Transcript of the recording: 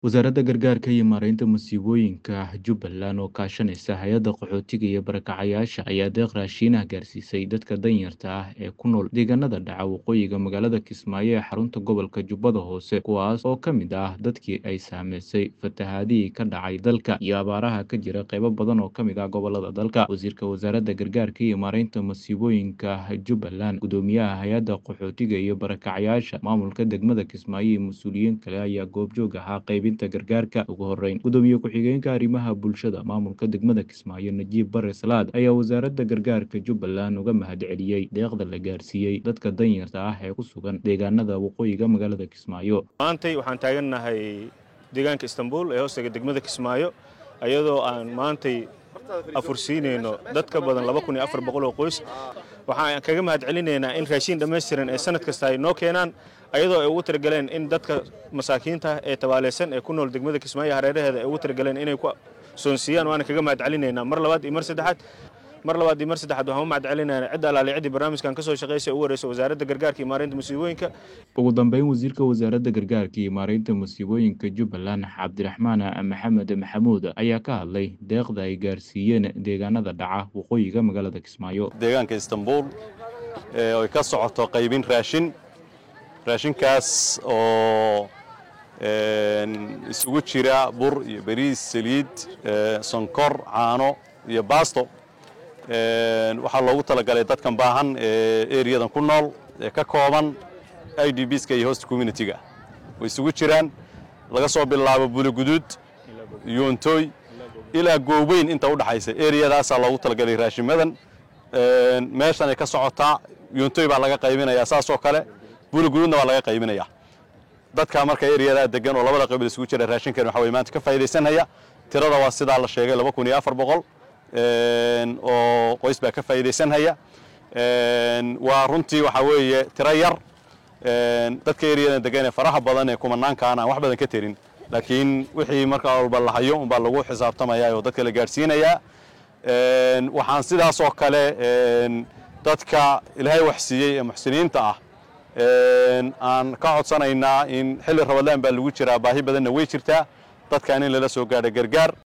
Wasaaradda Gargaarka iyo Maareynta Masiibooyinka Jubbaland oo kaashanaysa Hay'adda Qaxootiga iyo Barakacayaasha ayaa deeq raashin ah gaarsiisay dadka danyarta ah ee ku nool deegaanada dhaca waqooyiga magaalada Kismaayo ee xarunta gobolka Jubbada Hoose kuwaas oo ka mid ah dadkii ay saameysay fatahaadihii ka dhacay dalka iyo abaaraha ka jira qaybo badan oo ka mid ah gobollada dalka. Wasiirka Wasaaradda Gargaarka iyo Maareynta Masiibooyinka Jubbaland, Guddoomiyaha Hay'adda Qaxootiga iyo Barakacayaasha, Maamulka Degmada Kismaayo iyo mas'uuliyiin kale ayaa goobjoog ahaa qaybinta gargaarka. Ugu horreyn, Gudoomiye Ku-xigeenka Arrimaha Bulshada Maamulka Degmada Kismaayo, Najiib Bare Salaad, ayaa Wasaaradda Gargaarka Jubbaland uga mahadceliyey deeqda la gaarsiiyey dadka danyarta ah ee ku sugan deegaanada waqooyiga magaalada Kismaayo. maantay waxaan taagannahay deegaanka istanbul ee hoostaga degmada kismaayo ayadoo aan maantay afursiinayno dad ka badan laba kun iyo afar boqol oo qoys waxaan kaga mahad celinaynaa in raashiin dhammaystiran ee sanad kasta ay noo keenaan ayadoo ay ugu talagaleen in dadka masaakiinta ah ee tabaaleysan ee ku nool degmada kismaayo hareeraheeda ay ugu talagaleen inay ku soonsiiyaan waana kaga mahad celinaynaa mar labaad iyo mar saddexaad mar labaad iyo mar saddexaad waxaan u mahad celinaynaa cidda alaali ciddii barnaamijkan ka soo shaqaysay ugu horeysa wasaaradda gargaarka iyo maareynta masiibooyinka Ugu dambeyn, Wasiirka Wasaaradda Gargaarka iyo Maareynta Masiibooyinka Jubbaland, Cabdiraxmaan Maxamed Maxamuud, ayaa ka hadlay deeqda ay gaarsiiyeen deegaanada dhaca waqooyiga magaalada Kismaayo. deegaanka istanbul ee ay ka socoto qaybin raashin raashinkaas oo een, isugu jira bur iyo bariis saliid ee, sonkor caano iyo baasto Een, waxaa loogu talagalay dadkan baahan ee eriyadan ku nool ee ka kooban i d bska iyo host community-ga way isugu jiraan laga soo bilaabo buliguduud yoontooy ilaa gooweyn inta u dhaxaysa eriyadaasaa loogu talagalay raashimadan Een, meeshan ay ka socotaa yoontooy baa laga qaybinayaa saasoo kale buliguduudna waa laga qaybinayaa dadka marka eriyadaa degan oo labada qabiil isugu jira raashinkan waxa weye maanta ka faa'iidaysanaya tirada waa sidaa la sheegay laba kun iyo afar boqol Een, oo qoys baa ka faa'iidaysanhaya Een, waa runtii waxa weeye tiro yar Een, dadka eriyadan degan ee faraha badan ee kumanaankaan aan wax badan ka terin laakiin wixii markaa walba la hayo unbaa lagu xisaabtamaya oo dadka la gaadhsiinayaa Een, waxaan sidaas oo kale een, dadka ilaahay wax siiyey ee muxsiniinta ah Een, aan ka codsanaynaa in xilli rabadlaan baa lagu jiraa baahi badanna way jirtaa dadkan in lala soo gaadho gargaar